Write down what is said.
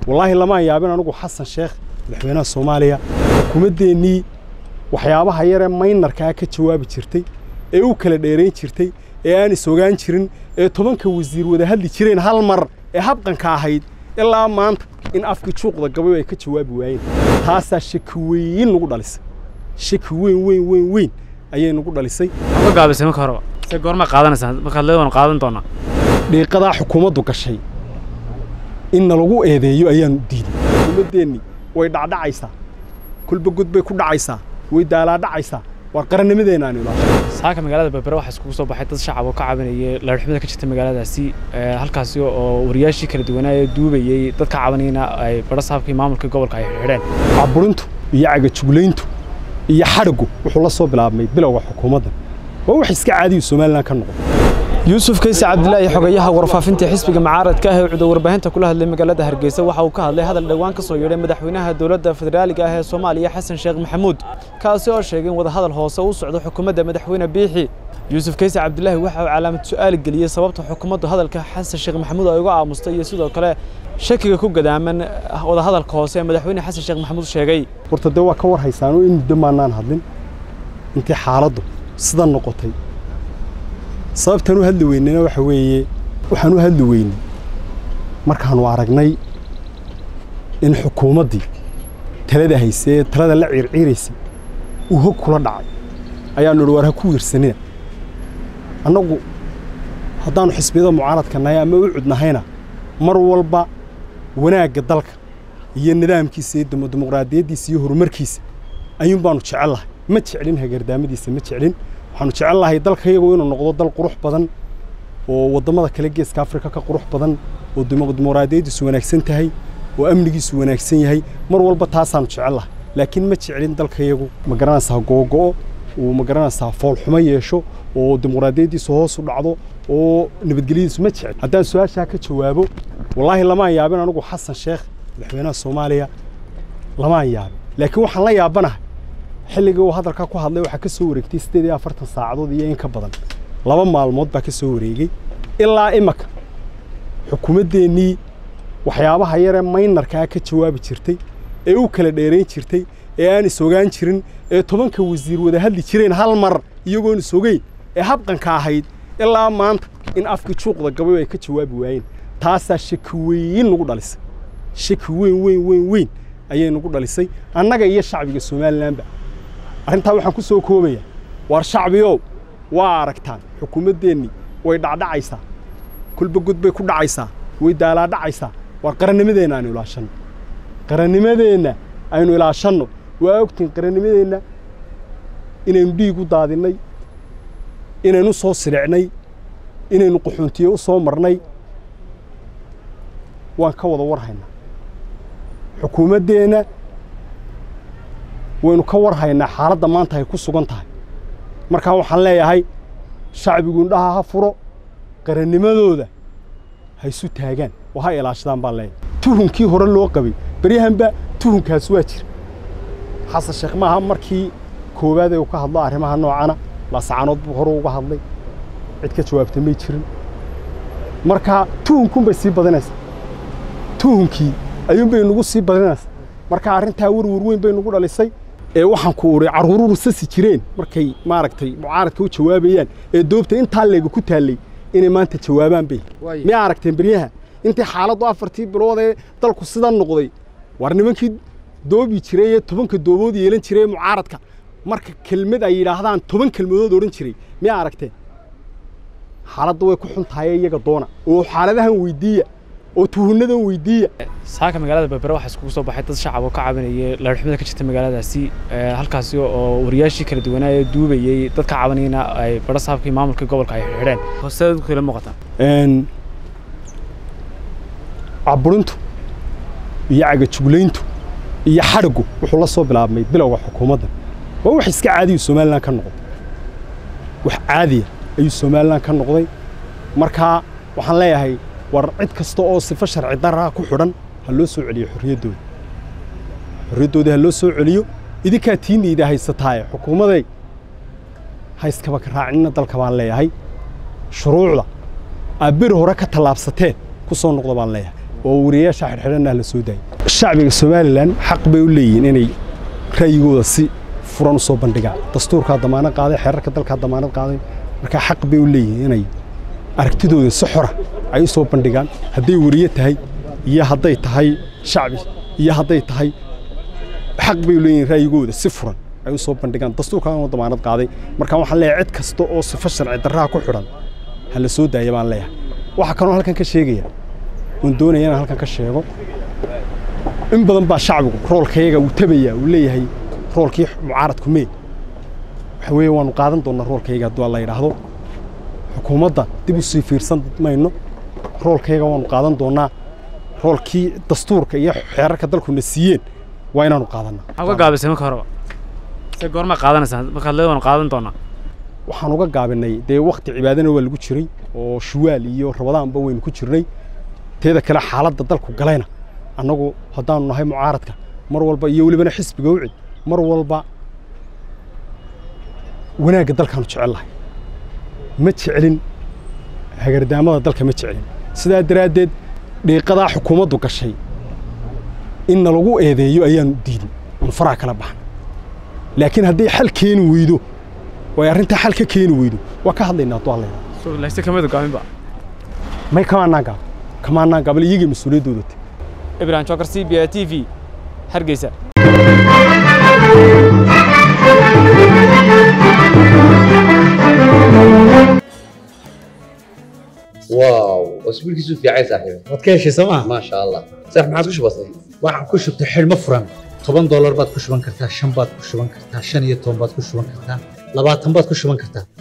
wallaahi lamaan yaabin anugu xasan sheekh madaxweynaha soomaaliya xukuumaddeenii waxyaabaha yaree maynarkaa ka jawaabi jirtay ee u kala dheerayn jirtay ee aan is-ogaan jirin ee tobanka wasiir wada hadli jireen hal mar ee habqanka ahayd ilaa maanta in afkii juuqda gabayo ay ka jawaabi waayeen taasaa shaki weyn nagu dhalisay shaki weyn weyn weyn weyn ayay nagu dhalisay ka gaabisay marka horeba se goorma qaadanaysaa markaad leedahan qaadan doonaa dhiiqadaa xukuumaddu gashay in nalagu eedeeyo ayaanu diiday xukuumaddeenni way dhacdhacaysaa kulba gud bay ku dhacaysaa way daalaadhacaysaa waa qarannimadeenna aan ilaasho saaka magaalada berbere waxaa iskugu soo baxay dad shacab oo ka cabanayay laadhxumada ka jirta magaaladaasi halkaasi oo wariyaashii kala duwanaa ee duubayey dad ka cabanayna ay badho saabkii maamulka gobolka ay xidheen caburintu iyo cagajuglayntu iyo xadhigu wuxuu la soo bilaabmay bilowga xukuumadda waa wax iska caadiyu somalilan ka noqon yuusuf kayse cabdilaahi xogayaha warfaafinta xisbiga mucaaradka ah ee cudur warbaahinta kula hadlay magaalada hargeysa waxa uu ka hadlay hadal dhowaan ka soo yeedhay madaxweynaha dowladda federaaliga ah ee soomaaliya xasan sheekh maxamuud kaasi oo sheegay in wadahadal hoose u socdo xukuumadda madaxweyne biixi yuusuf kayse cabdilaahi waxa uu calaamad su'aal geliyey sababta xukuumaddu hadalka xasan sheekh maxamuud ay uga aamustay iyo sidoo kale shakiga ku gadaaman wadahadalka hoose ee madaxweyne xasan sheekh maxamuud sheegay horta dee waa ka war haysaanoo in muddo maannaan hadlin intii xaaladdu sida noqotay sababtaan u hadli weynena waxa weeye waxaan u hadli weynay markaannu aragnay in xukuumaddii talada haysay ee talada la ciirciiraysay uu hog kula dhacay ayaannu idhi war ha ku wiirsanina annagu haddaannu xisbiyada mucaaradka nahay ama u cudnahayna mar walba wanaagga dalka iyo nidaamkiisa iyo dimuqraadiyaddiisa iyo horumarkiisa ayuun baannu jecel lahay ma jeclin hagardaamadiisa ma jeclin waxaanu jecel lahay dalka iyagu inuu noqdo dal qurux badan oo waddamada kale geeska afrika ka qurux badan oo dimuqraadiyaddiisu wanaagsan tahay oo amnigiisu wanaagsan yahay mar walba taasaanu jecel lahay laakiin ma jeclin dalka iyagu ma garanaysaa googo'o uu ma garanaysaa foolxumo yeesho oo dimuqraadiyaddiisu hoos u dhacdo oo nabadgelyadiisu ma jecel haddaan su-aashaa ka jawaabo wallaahi lamaan yaabin anugu xasan sheekh madaxweynaha soomaaliya lamaan yaabin laakiin waxaan la yaabanahay xilligii uu hadalka ku hadlay waxaa ka soo wareegtay siddeed iyo afartan saacadood iyo in ka badan laba maalmood baa ka soo wareegay ilaa imaka xukuumaddeenii waxyaabaha yaree maynarkaa ka jawaabi jirtay ee u kala dheerayn jirtay ee aan is-ogaan jirin ee tobanka wasiir wada hadli jireen hal mar iyagoon is-ogeyn ee habqanka ahayd ilaa maanta in afkii juuqda gabayo ay ka jawaabi waayeen taasaa shaki weyn nagu dhalisay shaki weyn weyn weyn weyn ayay nagu dhalisay annaga iyo shacbiga somalilanba arrintaa waxaan ku soo koobayaa waar shacbiyow waa aragtaan xukuumaddeennii way dhacdhacaysaa kulba gud bay ku dhacaysaa way daalaadhacaysaa waar qarannimadeenna aynu ilaashanno qarannimadeenna aynu ilaashanno waa ogtiin qarannimadeenna inaynu dhiig u daadinnay inaynu soo silicnay inaynu qaxoontiye u soo marnay waan ka wada war haynaa xukuumaddeenna waynu ka war haynaa xaaladda maanta ay ku sugan tahay markaa waxaan leeyahay shacbigu indhaha ha furo qarannimadooda ha isu taagaan oo ha ilaashadaan baan leeyahay tuhunkii hore loo qabay beryahanba tuhunkaas waa jira xasan sheekh maaha markii koowaad ee uu ka hadlo arrimaha noocana laasacanood buu hore uga hadlay cid ka jawaabta may jirin markaa tuhunkuunbay sii badinaysaa tuhunkii ayuunbay nagu sii badinaysaa marka arrintaa warwar weyn bay nagu dhalisay ee waxaan ku uhi carruururu sasi jireen markay maaragtay mucaaradka u jawaabayaan ee doobta intaa leega ku taallay inay maanta jawaabaan bay miyaa aragteen beryaha intii xaaladdu afartii bilood ee dalku sidan noqday waar nimankii doobi jiray ee tobanka doobood yeelan jiray ee mucaaradka marka kelmad ay yidhaahdaan toban kelmadood odhan jiray miyaa aragteen xaaladda way ku xun tahay iyaga doona oo xaaladahan weydiiya oo tuhunadan weydiiya saaka magaalada berbere waxaa iskugu soo baxay dad shacab oo ka cabanayay laadhxumada ka jirta magaaladaasi halkaasi oo wariyaashii kala duwanaa ee duubayey dad ka cabanayna ay badho saabkii maamulka gobolka ay xidheen hoosteeda dadku ila muuqataa caburintu iyo cagajuglayntu iyo xadhigu wuxuu la soo bilaabmay bilowga xukuumadda waa wax iska caadiyu somalilan ka noqday wax caadiya ayuu somalilan ka noqday markaa waxaan leeyahay war cid kasta oo sifo sharci daraa ku xidhan ha loo soo celiyo xorriyaddooda xorriyaddoodii ha loo soo celiyo idinkaa tiinayda haysataaye xukuumaday hayskaba ka raacinina dalka baan leeyahay shuruucda aad beri hore ka tallaabsateen ku soo noqda baan leeyahay oo wariyayaasha xidhxidhanna la soo daayay shacbiga somalilan xaq bay u leeyihiin inay ra'yigooda si furan u soo bandhigaan dastuurkaa damaanad qaaday xeerarka dalkaa damaanad qaaday markaa xaq bay u leeyihiin inay aragtidooda si xora ay u soo bandhigaan hadday wariye tahay iyo hadday tahay shacbi iyo hadday tahay xaq bay u leeyihiin ra'yigooda si furan ay u soo bandhigaan dastuurkaan oo damaanad qaaday marka waxaan leeyahay cid kasta oo sifo sharci darraha ku xidhan ha la soo daaya baan leeyahay waxaa kaloo halkan ka sheegaya oon doonaya inaan halkan ka sheego in badan baa shacbigu roolkayaga uu tabaya uu leeyahay roolkii mucaaradku mee waxa weeye waanu qaadan doonnaa roolkayaga hadduu alla yidhaahdo xukuumadda dib u sii fiirsan mayno roolkayaga waanu qaadan doonnaa roolkii dastuurka iyo xeerarka dalkuna siiyeen waa inaanu qaadannaa maxaa uga gaabisay marka horeba se goormaa qaadanaysaa markaad leed waanu qaadan doonaa waxaan uga gaabinay dee wakti cibaadana waa lagu jiray oo shuwaal iyo rabadaanba waynu ku jirnay teeda kale xaaladda dalku galayna annagu haddaanu nahay mucaaradka mar walba iyo welibana xisbiga ucid mar walba wanaagga dalkaanu jecel lahay ma jecelin hagardaamada dalka ma jecelin sidaa daraaddeed dhiiqadaa xukuumaddu gashay in nalagu eedeeyo ayaanu diidin oon faraha kala baxan laakiin hadday xal keeni weydo oo ay arrintaa xal ka keeni weydo waa ka hadlaynaa hadduu hadlayna layse kamida gaaminba may kamaanaan gaab kamaanaan gaabal iyagii mas-uuliyaddooda te ibrahim jokar c b a t v hargeysa واو اسبوعك في عين صاحبي waad ka heshay sooma ما شاء الله صح ما عادش بسيط waxaan ku shubtay xidhmo furan toban doolar baad ku shuban kartaa shan baad ku shuban kartaa shan iyo toban baad ku shuban kartaa labaatan baad ku shuban kartaa